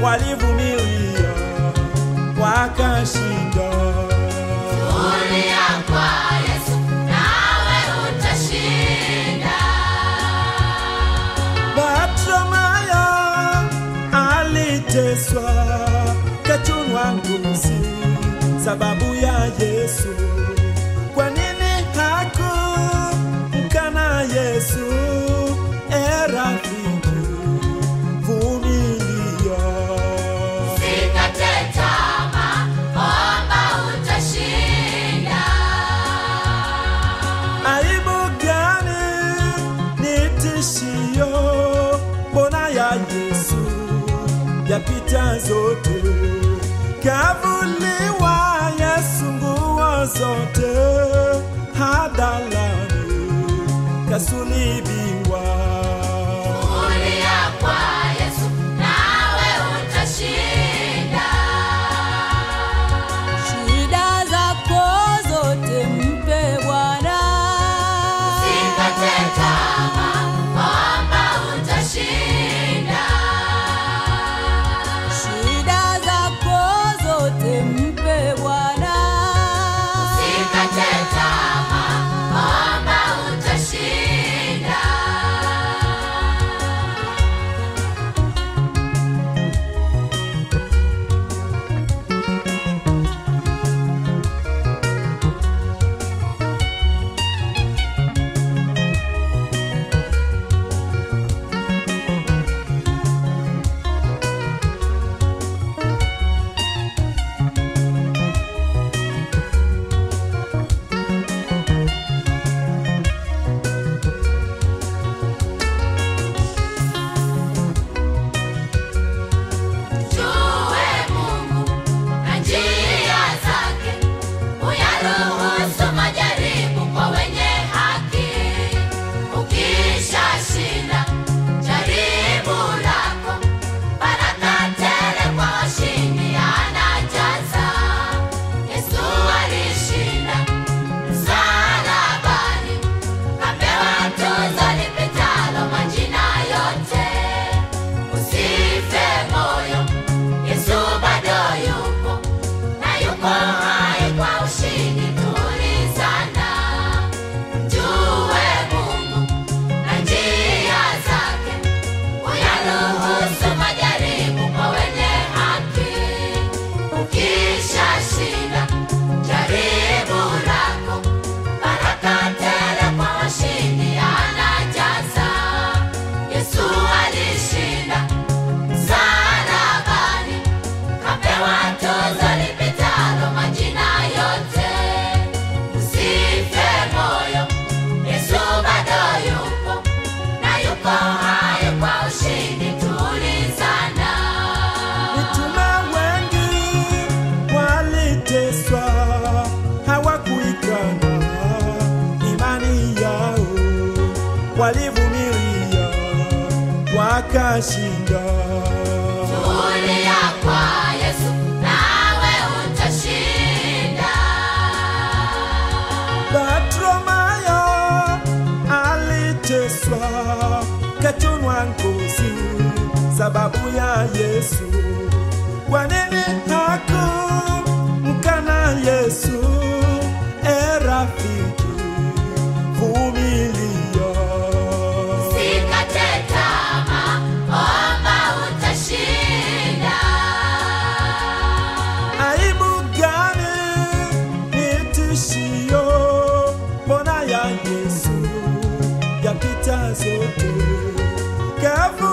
walivumilia wakashinda. Tulia kwa Yesu nawe utashinda. Bartimayo aliteswa kachunwa ngozi sababu ya Yesu. Kwa nini hakumkana Yesu? E rafiki, vumilia. Usikate tamaa, omba utashinda. Aibu gani ni tishio? Mbona ya Yesu yapita zote, kavuliwa Yesu nguo zote, hadharani kasulibiwa. Tulia kwa Yesu nawe utashinda. Shida zako zote mpe Bwana. Usikate tamaa, omba utashinda. Shida zako zote mpe Bwana. Usikate tamaa, omba utashinda. Mjue Mungu na njia zake, uyaruhusu majaribu kwa wenye haki. Ukishashinda jaribu lako, baraka tele kwa washindi anajaza. Yesu alishinda msalabani, kapewa tuzo lipitalo majina yote. Usife moyo, Yesu bado yupo na yuko hai kwa ushindi. Tulizana, mjue Mungu na njia zake, uyaruhusu majaribu kwa wenye haki. Ukishashinda jaribu lako, baraka tele kwa washindi anajaza. Yesu alishinda msalabani, kapewa tuzo lipitalo majina yote. Usife moyo, Yesu bado yupo na yuko hai kwa ushindi. Tulizana. Mitume wengi waliteswa, hawakuikana imani yao, walivumilia wakashinda. Tulia kwa Yesu nawe utashinda. Bartimayo aliteswa, kachunwa ngozi sababu ya Yesu. Kwa nini hakumkana Yesu? E rafiki, vumilia. Usikate tamaa, omba utashinda. Aibu gani ni tishio? Mbona ya Yesu yapita zote, kavu